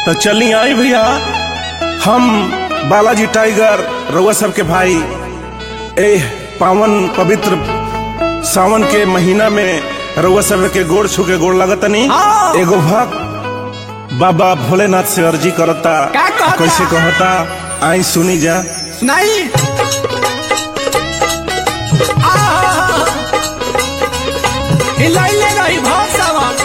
तो चली आई भैया हम बालाजी टाइगर रउआ सबके भाई ए पावन पवित्र सावन के महीना में रउआ सब के गोड़ छू के गोड़ लगतनी हाँ। एगो भक्त बाबा भोलेनाथ से अर्जी करता का कहता? कैसे कहता आई सुनी जा नहीं हिलाइले रही भाव सावन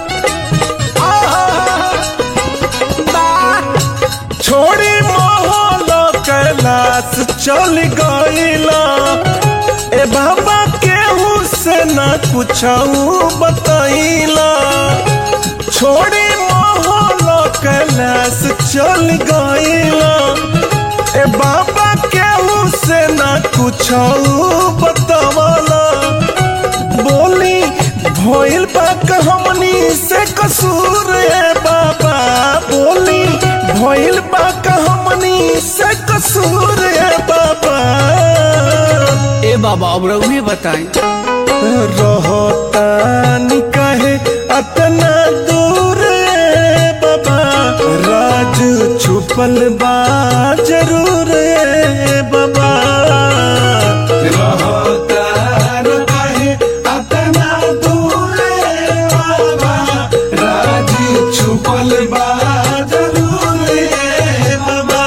छोड़ी मोहलो कैलाश चल गईला ए बाबा केहू से न कुछ बतैला छोड़ी मोहलो कैलाश चल गईला ए बाबा केहू से न कुछ बतवला बोली भइल बा हमनी से कसूर है बाबा बोली भइल बा हमनी से कसूर है बाबा ए बाबा अब रउहे बताई रहतानी कहे अतना दूर है बाबा राज छुपल बा जरूर है बाबा रहतार कहे अतना दूर है बाबा राज छुपल बा जरूर है बाबा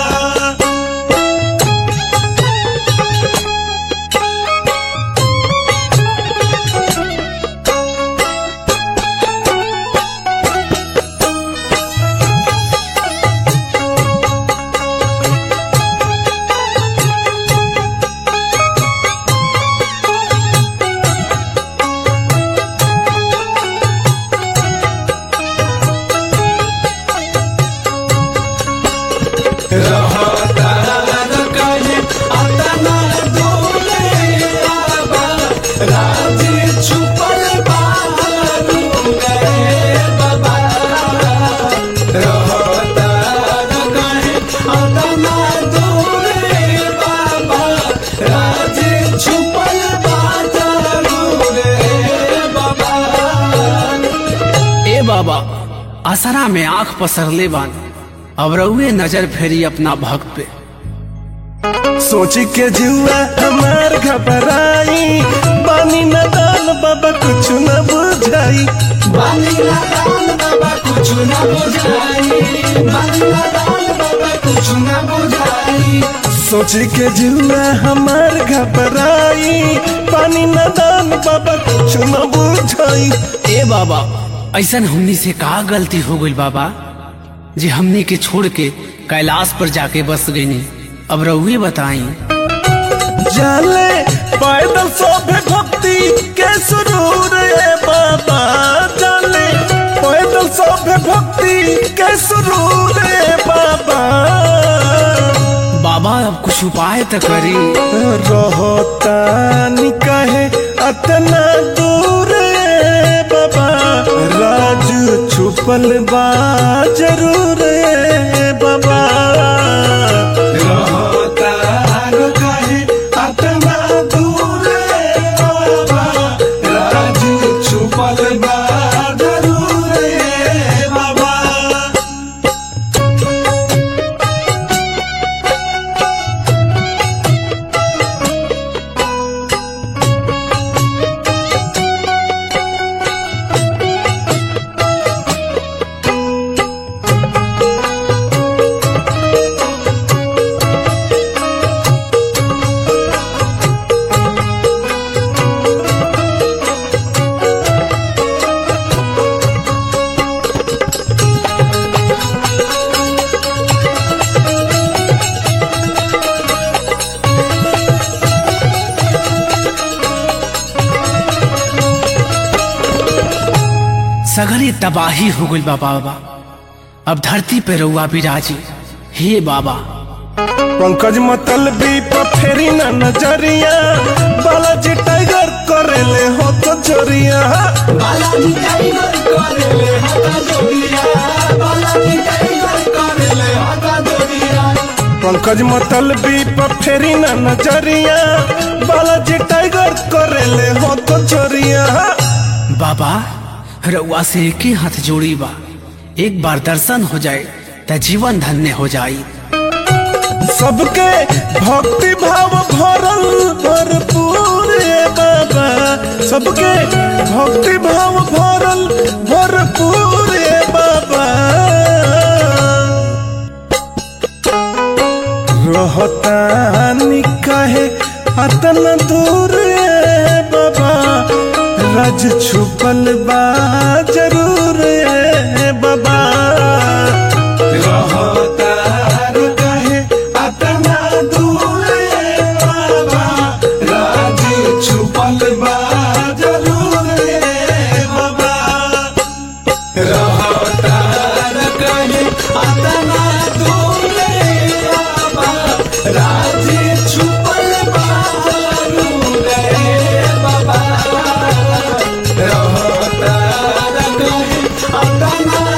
ए बाबा असरा में आंख पसरले बान अब रउहे नजर फेरी अपना भक्त पे सोची के जुआ हमार घबराई बानी न दान बाबा कुछ न बुझाई बानी लगान बाबा कुछ न बुझाई बानी लगान बाबा कुछ न बुझाई सोची के जुआ हमार घबराई पानी न दान बाबा कुछ न बुझाई ए बाबा ऐसन हमनी से का गलती हो गई बाबा जे हमनी के छोड़ के कैलाश पर जाके बस गईनी अब रउहे बताई जाले पैदल सोभे भक्ति के सुरूर है बाबा जाले पैदल सोभे भक्ति के सुरूर है बाबा बाबा अब कुछ उपाय तो करी रहतानी कहे अतना दूर है बाबा राज छुपल बा जरूर है बाबा रहतार कहे अतना दूर है बाबा राज छुपल बा जरूर है बाबा सगरी तबाही हो गई बा बाबा अब धरती पे रउआ बिराजी हे बाबा पंकज मतलबी पर फेरी ना नजरिया बालाजी टाइगर करेले हो तो जोरिया पंकज मतलबी पर फेरी ना नजरिया बालाजी टाइगर करेले हो तो जोरिया बाबा रउआ से एक ही हाथ जोड़ी बा एक बार दर्शन हो जाए त जीवन धन्य हो जाई सबके भक्ति भाव भरल भरपूर ए बाबा सबके भक्ति भाव भरल भरपूर ए बाबा रहता काहे अतन दूर ए बाबा रज छुपल बा जरूर ए बाबा रहतार काहे अतना दूर ए बाबा राज छुपल बा जरूर ए बाबा रहतार काहे अतना दूर ए बाबा राज छुपल बा जरूर ए बाबा रहतार काहे अतना